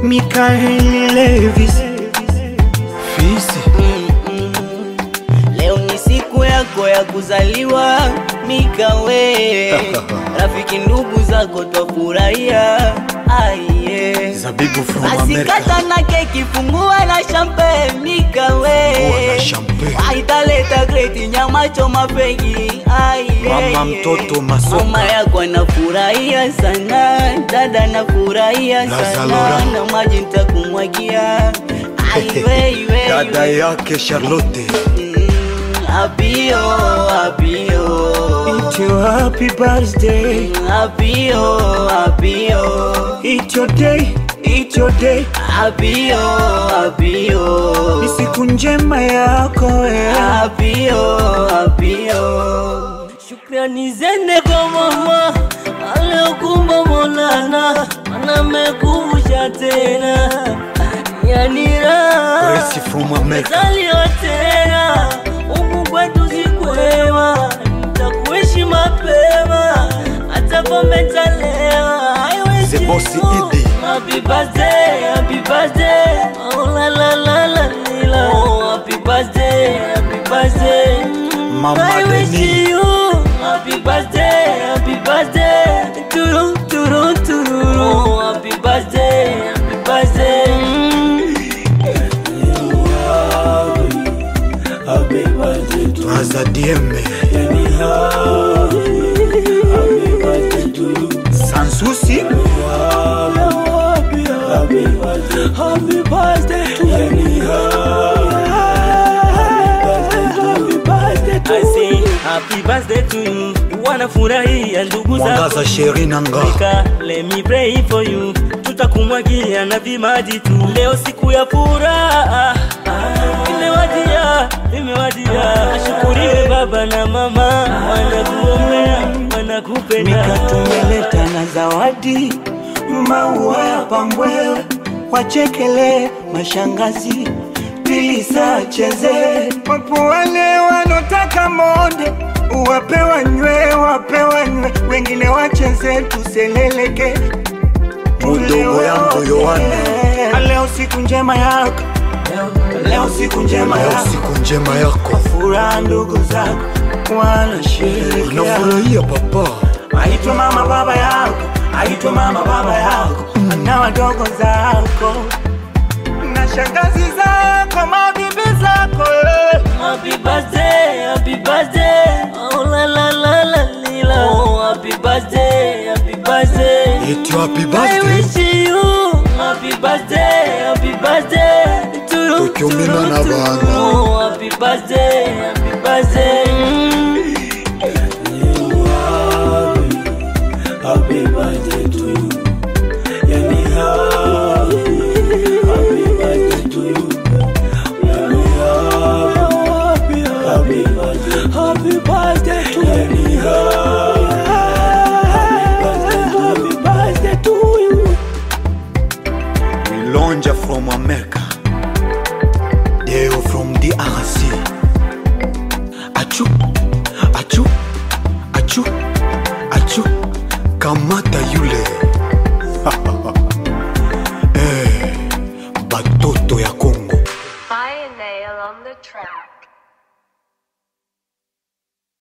Mikael Levis Fisi Leo ni siku yako ya kuzaliwa Mikawe, rafiki ndugu zako twafurahia. Aiye, Zabibu from basi America kata na keki, fungua na champagne Mikawe, Fungua na champagne. aitaleta kreti nyama choma fegi. Aiye, Mama mtoto masoka. mama yako anafurahia sana, dada anafurahia La sana, Zalora. na maji nitakumwagia. Aiwe, Dada yake Charlotte Apio, apio, It's your happy birthday apio, apio, It's your day It's your day apio, apio, Ni siku njema yako eh. apio, apio. Shukrani zende kwa mama aliokumba Maulana, anamekumbusha tena yani raha Gracie from America zaliwa tena huku kwetu sikwema, nitakuishi mapema hata pombe talewa. I wish The boss you Idi. Happy birthday, happy birthday. Oh la la la la la. Oh happy birthday, happy birthday. Mama I wish Deni. you happy birthday, happy birthday. Turu turu turu. Oh happy birthday, happy birthday. Aza Dieme Sansusi Happy birthday to you. I say happy birthday to you. Wanafurahia ndugu Mwangaza zako. Sheri Nanga Afrika, let me pray for you. Tutakumwagia na vimaji tu. Leo siku ya furaha imewadia, imewadia. Ashukuriwe baba na mama, wanakuombea, wanakupenda. Mika tumeleta na zawadi Maua ya pambwe Wachekele mashangazi Pilisa cheze Wapo wale wanotaka monde Wape wanywe, wape wanywe Wengine wacheze tuseleleke Mudogo yangu Yohana Leo siku njema yako Leo siku njema yako siku njema yako Furaha ndugu zako Wanasherekea nafurahia papa Aitwe mama baba yako, aitwe mama baba yako na wadogo zako na shangazi zako, mabibi zako eh. Happy birthday, happy birthday. Oh la la la la lila. Oh happy birthday, happy birthday. eti happy I birthday wish you happy birthday, happy birthday to you. Tukiumina to you, na to you. bana. Oh happy birthday, happy birthday. Happy birthday to you. Yani happy, happy birthday to you. Yani happy, happy birthday, happy birthday to you. Yani happy birthday to you. Milonja from America Deo from DRC Achu, achu, achu, achu Kamata yule